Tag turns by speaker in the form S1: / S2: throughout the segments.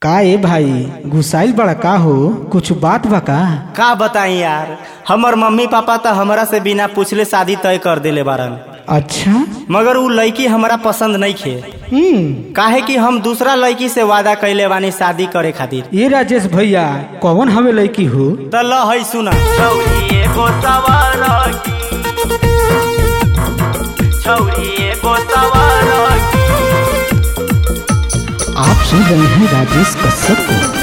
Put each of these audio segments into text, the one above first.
S1: का ए भाई घुसाइल बड़ा का हो कुछ बात बा का
S2: का बताई यार हमर मम्मी पापा तो हमरा से बिना पूछले शादी तय कर देले बारन
S1: अच्छा
S2: मगर उ लड़की हमरा पसंद नहीं खे
S1: हम्म
S2: काहे कि हम दूसरा लड़की से वादा कैले बानी शादी करे खातिर
S1: ये राजेश भैया कौन हमें लड़की हो
S2: त ल है सुना छौरी एगो सवार की छौरी एगो सवार की
S1: आप सुन रहे हैं राजेश कश्यप को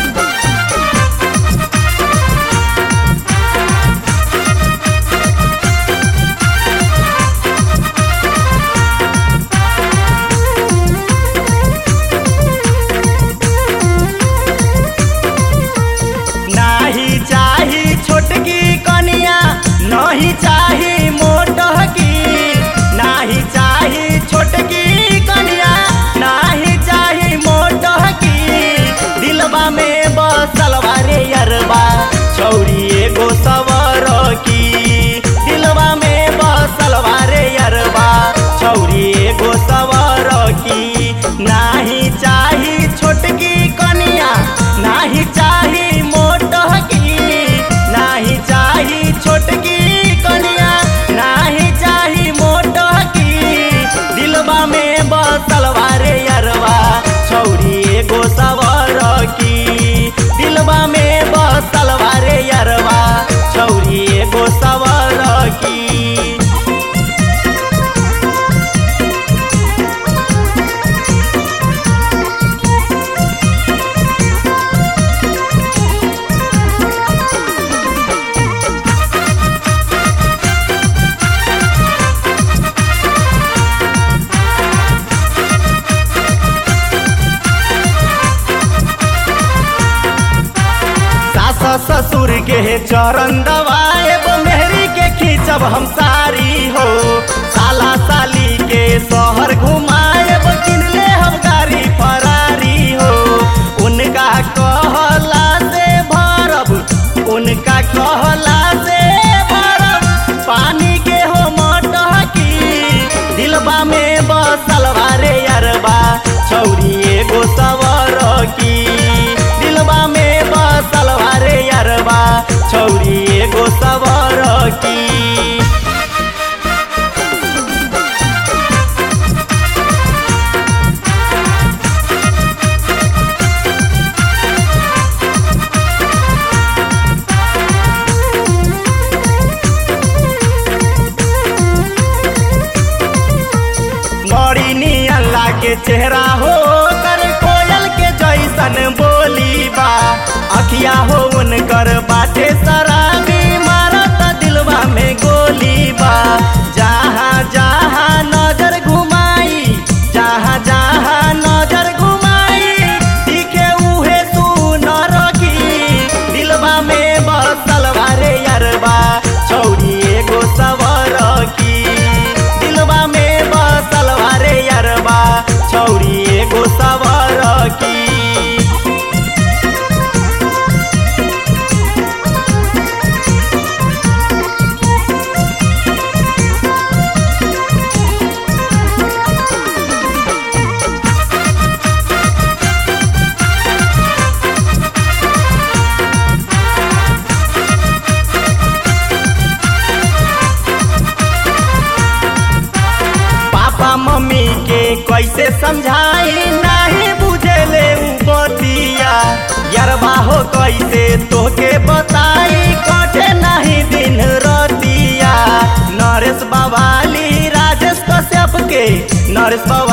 S2: नाही चाही छोटकी कनिया नहीं चाही मोटकी नाही चाही छोटकी कनिया नाही चाही मोटकी दिलबा में बसल रे यरबा छौरी एगो सवर की दिलबा में बसल रे यरबा छौरी एगो सवर की नाही चाही छोटकी कनिया नाही चाही मोटकी नाही चाही छोटकी कनिया नाही चाही मोटकी दिलबा में बसल रे यरवा छौरी एगो सवर की दिलबा में बसल रे यरवा छौरी एगो सवर की सास ससुर के चरण दबाएब मेहरी के खींचब हम सारी हो साला साली के शहर घुमाएब किनले हम गाड़ी फरारी हो उनका कहला से भरब उनका कहला से भरब पानी के हो मटकी दिलबा में बसल रे अरबा छौरी एगो सवर की दिलबा में बसल रे अरबा छौरी एगो सवर की बड़ी नियन लागे चेहरा हो कर कोयल के जैसन बोली बा अखिया हो उनकर बाटे शराबी मारत दिलवा में गोली बा जहाँ जहाँ नजर घुमाई जहाँ जहाँ नजर घुमाई दिखे उहे सुनर की दिलवा में बसल रे अरबा छौरी एगो सवर की दिलवा में बसल रे अरबा छौरी एगो सवर की पापा मम्मी के कैसे समझाई नहीं बुझेले उ बतिया यरबा हो कैसे तोके बताई कटे नहीं दिन रतिया नरेश बवाली राजेश कश्यप के नरेश बवाली